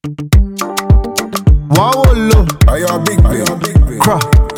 Wawolo, Ayo big big big big. Crouch.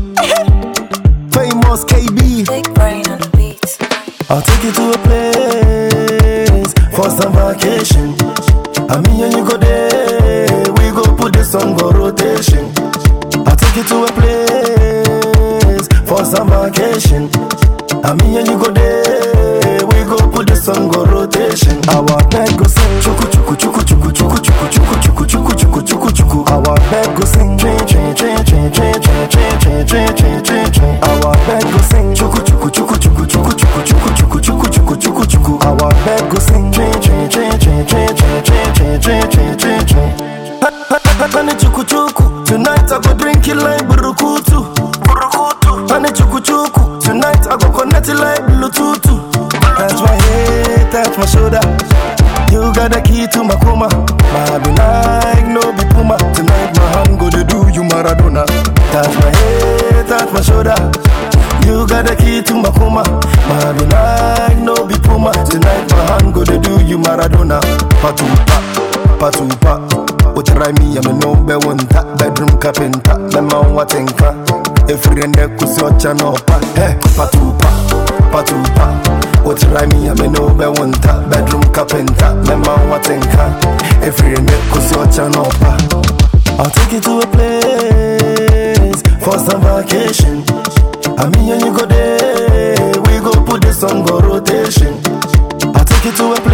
Famous KB. Big brain on the beats. I'll take you to a place for some vacation. I mean, and you go there, we go put this song on rotation. I'll take you to a place for some vacation. I mean, and you go there, we go put this song on rotation. Our bed go sing, chuku chuku chuku chuku chuku chuku chuku chuku chuku chuku chuku chuku. Our bed go sing, train train train train train train train train train train train train. Our bed go sing, chuku chuku chuku chuku chuku chuku chuku chuku chuku chuku chuku chuku. Our bed go sing, train train train train train train train train train train train train. Honey chuku chuku, tonight I go drink it like burukutu. Burukutu. Honey chuku chuku, tonight I go connect it like Bluetooth. Touch my head, touch my shoulder. You got the key to my coma. My be like no be puma. Tonight my hand go to do you Maradona. Touch my head, touch my shoulder. You got the key to my coma. My be like no be puma. Tonight my hand go to do you Maradona. Patupa, patupa. Utrai me, I'm no be one tap bedroom carpenter. Me man what enka. Every and the kusi ocha no pa. Hey, patupa, patupa. Utrai me, I'm no be one tap bedroom carpenter. Me man what enka. Every and the kusi ocha no pa. I'll take you to a place for some vacation. I mean, and you go there, we go put this song on rotation. I'll take you to a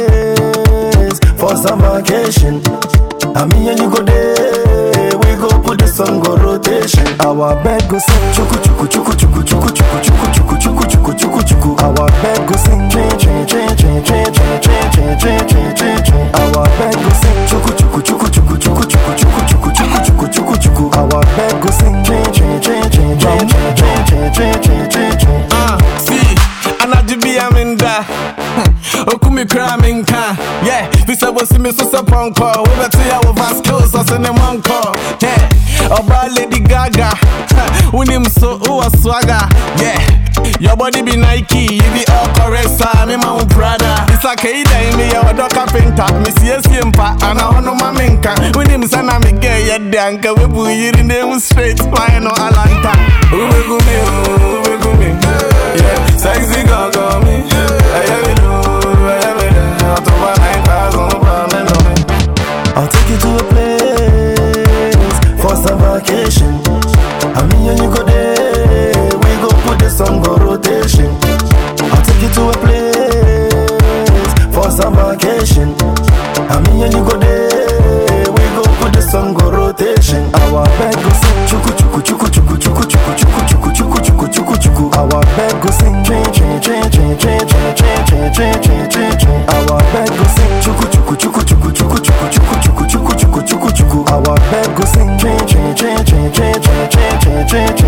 place for some vacation. I mean, and you go there, we go put this song on rotation. Our bed go sing, chuku chuku chuku chuku chuku chuku chuku chuku chuku chuku chuku chuku. Our bed go sing, train train train train train train train train train train train train. Our bed go sing, chuku chuku chuku chuku chuku chuku chuku chuku chuku chuku chuku chuku. Our bed go sing, train train train train train train train train train train train. Ah, see, anadwo bi a menda okumi kura menka yeah bisa bosi me so sɛ pɔnkɔ wobɛte a wo va skills ɔse ne mɔnkɔ yeah ɔbaa lady gaga wonim so wowɔ swaga yeah Your body be Nike, you be all correct, sir. Me my own Prada. It's like a day, me a dog carpenter. Me see a simpa, and I know my minka. When him son, I'm a gay, yeah, danka. We put you in them straight, why no Alanta? Ube gumi, ube gumi. Yeah, sexy girl, call me. I have it, I have it. I'll throw my 9,000 pounds and on me. I'll take you to a place for some vacation. I mean, and you go there, we go put this song on rotation. I'll take you to a place for some vacation. I mean, and you go there, we go put this song on rotation. Our bed go sing, chuku chuku chuku chuku chuku chuku chuku chuku chuku chuku chuku chuku. Our bed go sing, train train train train train train train train train train train train. Our bed go sing, chuku chuku chuku chuku chuku chuku chuku chuku chuku chuku chuku chuku. Our bed go sing, train train train train train train train train train train.